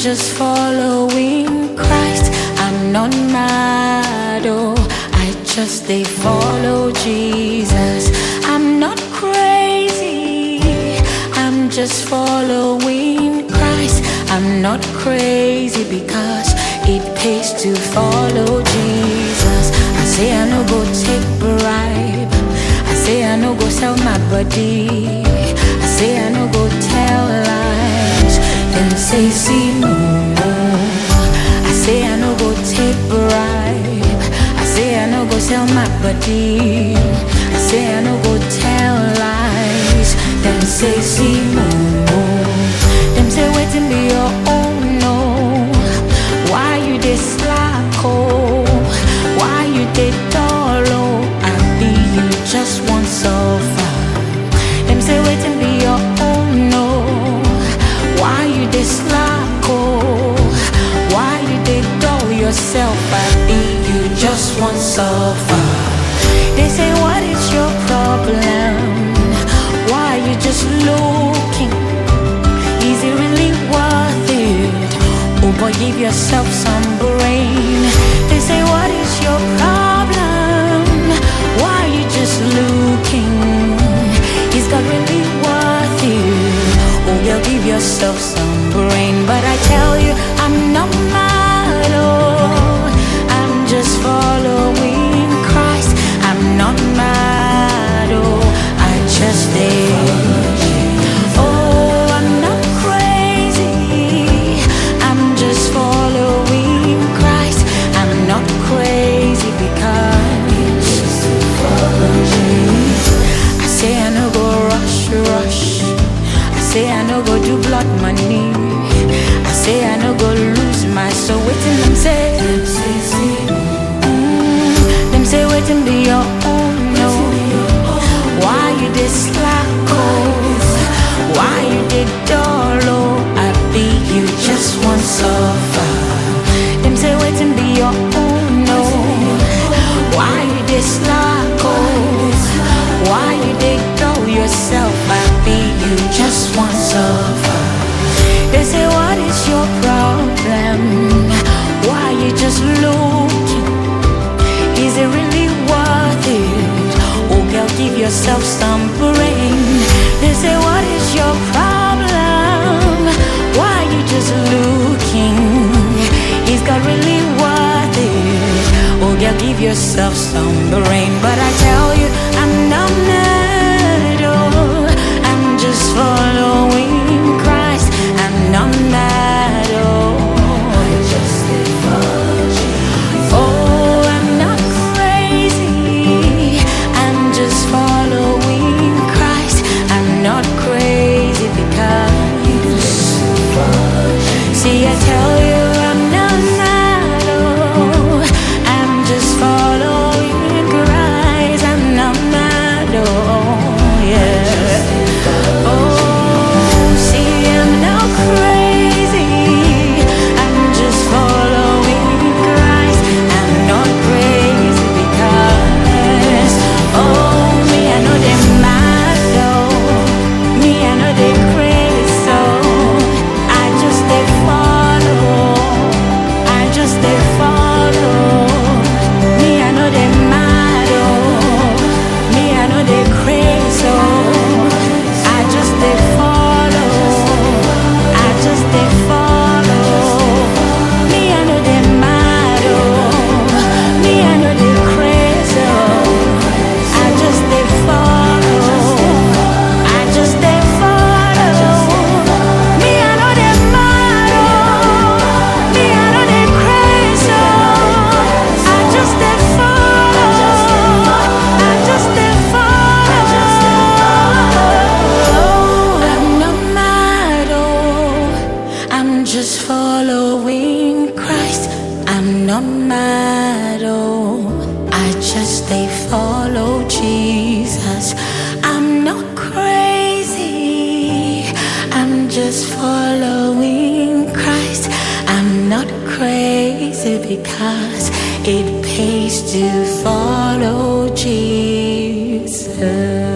just following Christ. I'm not mad, oh, I just they follow Jesus. I'm not crazy, I'm just following Christ. I'm not crazy because it pays to follow Jesus. I say I no go take bribe. I say I no go sell my body. I say I no go tell lies. Them say see no. I say I no go take bribe. I say I no go sell my body. I say I no go tell lies. Them say see no. Them say waiting be your own no. Why you dey slack oh? Why you dey dull oh? I be you just want suffer. Them say waiting be your own no. Why you dey slack oh? Why you dey dull yourself? I be you just want suffer. They say what is your problem? Why you just looking? Is it really worth it? Oh boy, give yourself some brain. They say, What is your problem? Why you just looking? Is God really worth it? Oh, girl, give yourself some brain. But I tell you, I'm not mad. Oh, I'm just following Christ. I'm not mad. Oh, I just did. Oh, I'm not crazy. I'm just following Christ. I'm not crazy because I say I no go rush, rush. I say I no go do blood money. I say I no go lose my soul. Waiting them say, Mm, them say waiting be your own no. Why you dey slack oh? Why you dey dull oh? I be you just want suffer. Them say waiting be your own no. Why you dey slack oh? Why you dey dull yourself? I be you just want suffer. They say what is your problem? Why you just looking? Is it really worth it? Oh, girl, give yourself some brain. They say, What is your problem? Why you just looking? Is God really worth it? Oh, girl, give yourself some brain. But I tell you, I'm not mad. Oh, I'm just following Christ. I'm not mad. Oh, Oh, I'm not crazy. I'm just following Christ. I'm not crazy because. See, I tell you, I'm not mad. Oh, I'm just following Christ. I'm not mad. Oh, yeah. Oh, see, I'm not crazy. I'm just following Christ. I'm not crazy because, oh, me, I know they mad though. Me, I know they crazy, so I just they follow. I just they follow. Me, I know they mad oh. Me, I know they crazy, so I just they follow. I just they follow. Me, I know they mad oh. Me, I know they crazy, oh. I just they follow. I just they follow. Me, I know they mad oh. Me, I know they crazy, oh. I just they follow. I just they follow. I'm not mad oh. I'm just following Christ. I'm not mad oh. I just they follow Jesus. I'm not crazy. I'm just following Christ. I'm not crazy because it pays to follow Jesus.